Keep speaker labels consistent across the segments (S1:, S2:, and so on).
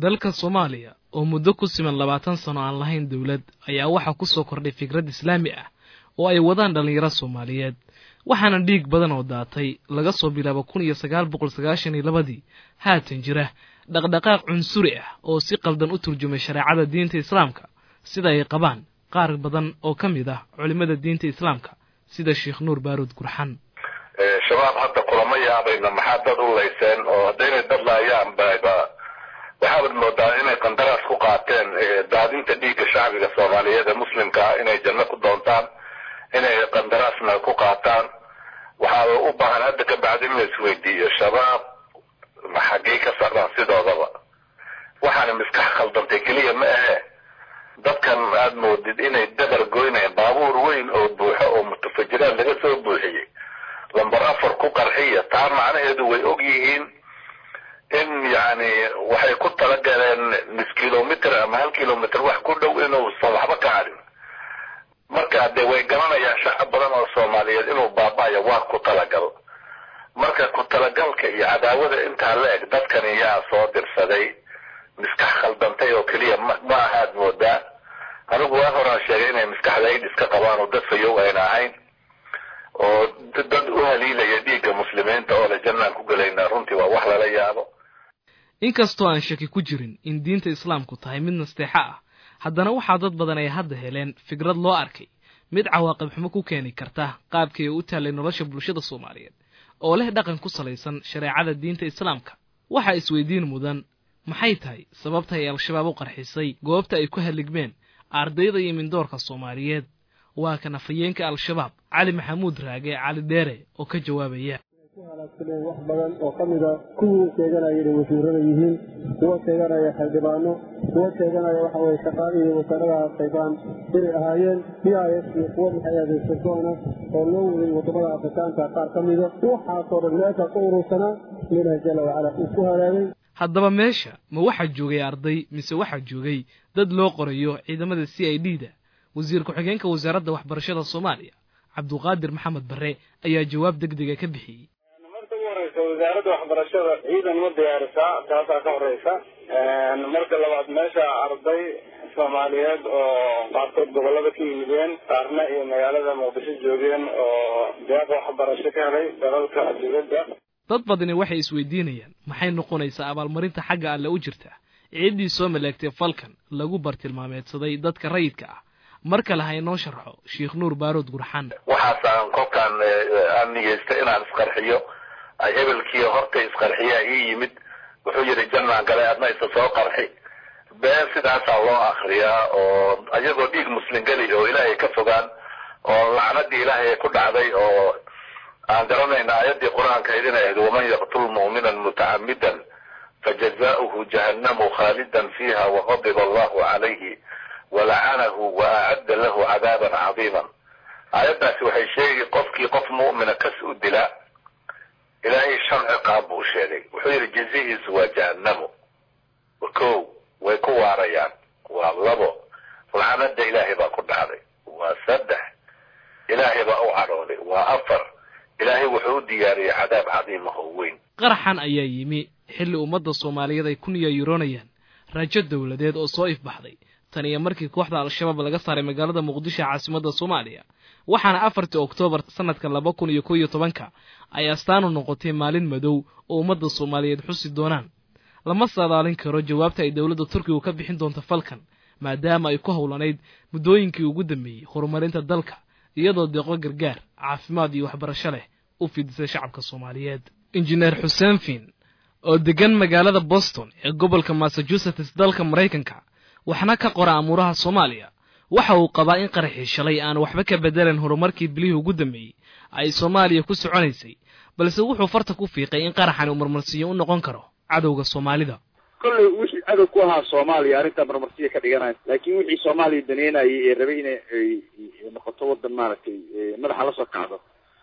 S1: dalka soomaaliya oo muddo ku siman labaatan sano aan lahayn dowlad ayaa waxaa ku soo kordhay fikrad islaami ah oo ay wadaan dhallinyaro soomaaliyeed waxaana dhiig badan oo daatay laga soo bilaabo kun iyo sagaal boqol sagaashan iyo labadii haatan jira dhaqdhaqaaq cunsuri ah oo si qaldan u turjumay shareecada diinta islaamka sida ay qabaan qaar badan oo ka mid ah culimmada diinta islaamka sida sheekh nuur baaruud gurxan
S2: shabaab hadda kulama yaabayna maxaa dad u layseen oo haddaynay dad laayaan baba waxaabad moodaa inay qandaraas ku qaateen daadinta dhiigga shacbiga soomaaliyeed ee muslimka ah inay janno ku doontaan inay qandaraasna ku qaataan waxaa u baahan hadda ka bacdi in la isweydiiyo shabaab xaggay ka socdaan sidoodaba waxaana miskax khaldantay keliya ma ahe dadkan aad moodid inay dabar goynayaan baabuur weyn oo buuxo oo mutafajiraan laga soo buuxiyey lamber afar ku qarxiya taa macnaheedu way og yihiin in yani waxay ku talagaleen nis kilomitr ama hal kilomitr wax ku dhow inuusan waxba ka harin marka dee way garanayaan shacab badan oo soomaaliyeed inuu baaba'ayo waa ku talagal marka ku talagalka iyo cadaawada intaa la eg dadkani yaa soo dirsaday miskax khaldantay oo keliya ma ahaad moodaa anigu waa horaan sheegay inay miskaxda aidis ka qabaan oo dad fayow ayna ahayn oo dad u haliilaya dhiigga muslimiinta oo le jannaan ku gelaynaa runtii waa wax lala yaabo
S1: inkastoo aan shaki ku jirin in diinta islaamku tahay mid nasteexo ah haddana waxaa dad badan ay hadda heleen fikrad loo arkay mid cawaaqib xumo ku keeni karta qaabkii ay u taallay nolosha bulshada soomaaliyeed oo leh dhaqan ku salaysan shareecada diinta islaamka waxaa isweydiin mudan maxay tahay sababta ay al-shabaab u qarxisay goobta ay ku halligmeen ardayda iyo mindoorka soomaaliyeed waa kan afhayeenka al-shabaab cali maxamuud raage cali dheere oo ka jawaabaya
S3: ku halaagsameen wax badan oo ka mid a kuwii sheeganaya inay wasiirada yihiin kuwa sheeganaya xildhibaano kuwa sheeganaya waxa weye shaqaalihii wasaaradaha qaybaan inay ahaayeen b i s iyo kuwa maxay adeegsasoona oo loo waday waddamada afrikaanka qaar ka mida waxaasoo dhan meesha ku urursanaa ilaahi jalla wacala uu ku halaagay
S1: haddaba meesha ma waxaa joogay arday mise waxaa joogay dad loo qorayo ciidamada c i d da wasiir ku-xigeenka wasaaradda waxbarashada soomaaliya cabduqaadir maxamed barre ayaa jawaab deg dega ka bixiyey
S4: marka ugu horeysa wasaaradda waxbarashada ciidan ma diyaarisaa taasaa ka horeysa marka labaad meesha arday soomaaliyeed oo qaarkood gobolada ka yimideen qaarna iyo magaalada muqdisho joogeen oo deeq waxbarasho ka helay dalalka dibadda
S1: dad badani waxay isweydiinayaan maxay noqonaysaa abaalmarinta xagga alle u jirta ciiddii soo maleegtay falkan lagu bartilmaameedsaday dadka rayidka ah mar kale ha inoo sharxo sheekh nuur baarood gurxan
S2: waxaasaan kolkaan aan niyeysta inaan isqarxiyo ay hebelkii hortay isqarxiyaa ii yimid wuxuu yidhi jannaan galay adna isa soo qarxi been sidaasaa loo akriyaa oo ayagoo dhiig muslim geli oo ilaahay ka fogaan oo lacnadii ilaahay ku dhacday oo aan garanayna aayaddii qur-aanka idin ahayd waman yaqtul mu'minan mutacamidan fajazaؤuhu jahannamu khaalidan fiiha waqadiba allahu calayhi walacanahu wa acadda lahu cadaaban cadiiman aayaddaasi waxay sheegi qofkii qof mu'mina kas u dila ilaahay shan ciqaab buu sheegay wuxuu yidhi jazihiisu waa jahannamo ko way ku waarayaan waa labo lacnada ilaahay baa ku dhacday waa saddex ilaahay baa u cadhooday waa afar ilaahay wuxuu u diyaariyey cadaab cadiima oo weyn
S1: qaraxan ayaa yimi xilli ummadda soomaaliyeed ay ku niyayuroonayaan rajo dowladeed oo soo ifbaxday tan iyo markii kooxda al-shabaab laga saaray magaalada muqdisho caasimadda soomaaliya waxaana afartii oktoobar sanadka laba kun iyo kow iyo tobanka ay astaanu noqotay maalin madow oo ummadda soomaaliyeed xusi doonaan lama saadaalin karo jawaabta ay dowladda turkigu ka bixin doonto falkan maadaama ay ku howlanayd muddooyinkii ugu dambeeyey horumarinta dalka iyadoo deeqo gargaar caafimaad iyo waxbarasho leh u fidisay shacabka soomaaliyeed injineer xuseen fiin oo degan magaalada boston ee gobolka massachusetts dalka maraykanka waxna ka qora amuuraha soomaaliya waxa uu qabaa in qaraxii shalay aan waxba ka bedelan horumarkii bilihii ugu dambeeyey ay soomaaliya ku soconaysay balse wuxuu farta ku fiiqay in qaraxani uu marmarsiyo u noqon karo cadowga soomaalida
S5: kolley wixii cadow ku ahaa soomaaliya arrintaa marmarsiya ka dhiganayo laakiin wixii soomaaliya daneynayay ee rabay inay noqoto waddan maaragtay madaxa la soo kacdo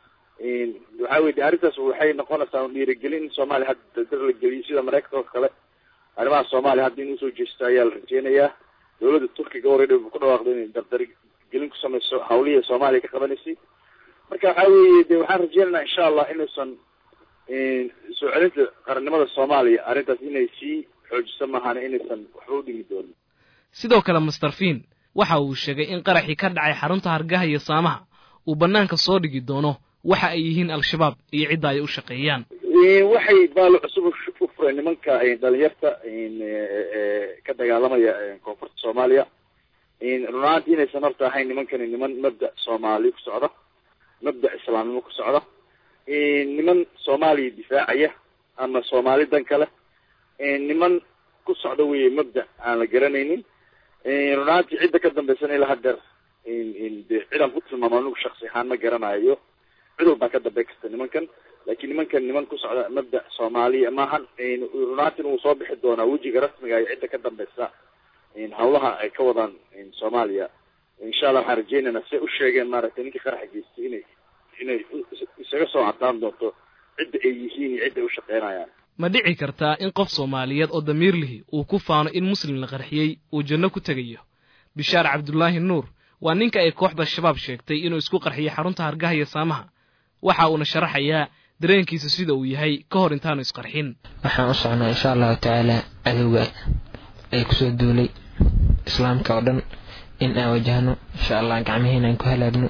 S5: waxaa weye de arrintaas waxay noqonaysaa dhiirigelin in soomaaliya hadda dar la geliyo sida maraykanka oo kale arrimaha soomaaliya hadda in usoo jeesto ayaa la rajeynayaa dowladda turkiga already wuxuu ku dhawaaqday inay dardari gelin ku samayso hawlihii soomaaliya ka qabanaysay marka waxaa weeye de waxaan rajeynaynaa insha allah inuusan soo celinta qarannimada soomaaliya arrintaas inay sii xoojisa maahana inaysan waxba u dhigi doonin
S1: sidoo kale master fiin waxa uu sheegay in qaraxii ka dhacay xarunta hargaha iyo saamaha uu bannaanka soo dhigi doono waxa ay yihiin al-shabaab iyo cidda ay u shaqeeyaan
S5: waxay baalo cusub u fureen nimanka dhalinyarta ka dagaalamaya koonfurta soomaaliya runaanti inaysan horta ahayn nimankani niman mabda soomaali ku socda mabda islaamnimo ku socda niman soomaaliya difaacaya ama soomaali dan kale niman ku socda weye mabda aan la garanaynin runaantii cidda ka dambaysan ilaa hadeer de cidaan ku tilmaamo anigu shaksi ahaan ma garanayo cid walbaa ka dambey karta nimankan laakiin nimankan niman ku socda mabda soomaaliya maahan runaantina wuu soo bixi doonaa wejiga rasmiga iyo cidda ka dambeysa hawlaha ay ka wadaan soomaaliya insha allah waxaan rajeynaynaa siay u sheegeen maaragtay ninkii qaraxa geystay inay inay isaga soo cadaan doonto cidda ay yihiin iyo cidda ay u shaqeynayaan
S1: ma dhici kartaa in qof soomaaliyeed oo damiir lihi uu ku faano in muslim la qarxiyey uu janno ku tegayo bishaar cabdulaahi nuur waa ninka ay kooxda shabaab sheegtay inuu isku qarxiyey xarunta hargaha iyo saamaha waxa uuna sharaxayaa dareenkiisa sida uu yahay ka hor intaanu isqarxin
S6: waxaan u socnaa insha allahu tacaala cadowga ay kusoo duulay islaamka oo dhan in aan wajahno insha allah gacmihiina aan ku halaagno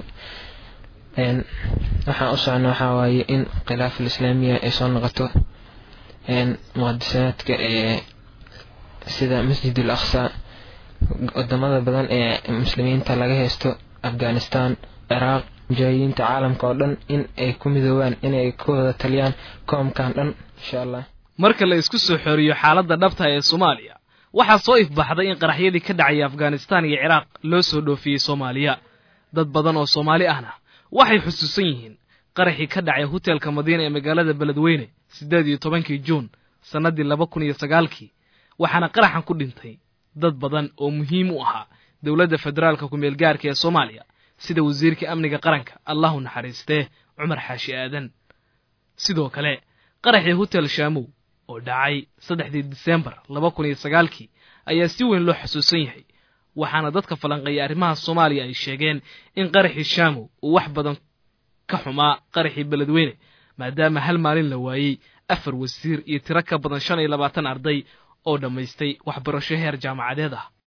S6: waxaan u socno waxaa waaye in khilaafal islaamiya ay soo noqoto muqadisaadka ee sida masjid al aqsa wadamada badan ee muslimiinta laga haysto afghanistan ciraaq mujaahidiinta caalamka oo dhan in ay ku midoobaan inay ku wada taliyaan koomkan dhan insha allah
S1: marka la isku soo xooriyo xaaladda dhabta ee soomaaliya waxaa soo ifbaxday in qaraxyadii ka dhacaya afghanistan iyo ciraaq loo soo dhoofiyey soomaaliya dad badan oo soomaali ahna waxay xusuusan yihiin qaraxii ka dhacay hotelka madiina ee magaalada beledweyne siddeed iyo tobankii juun sannaddii laba kun iyo sagaalkii waxaana qaraxan ku dhintay dad badan oo muhiim u ahaa dowladda federaalka ku-meel gaarka ee soomaaliya sida wasiirka amniga qaranka allahu naxariistee cumar xaashi aadan sidoo kale qaraxii hotel shaamow oo dhacay saddexdii disembar laba kun iyo sagaalkii ayaa si weyn loo xusuusan yahay waxaana dadka falanqeeya arrimaha soomaaliya ay sheegeen in qaraxii shaamow uu wax badan ka xumaa qaraxii beledweyne maadaama hal maalin la waayey afar wasiir iyo tiro ka badan shan iyo labaatan arday oo dhammaystay waxbarasho heer jaamacadeed ah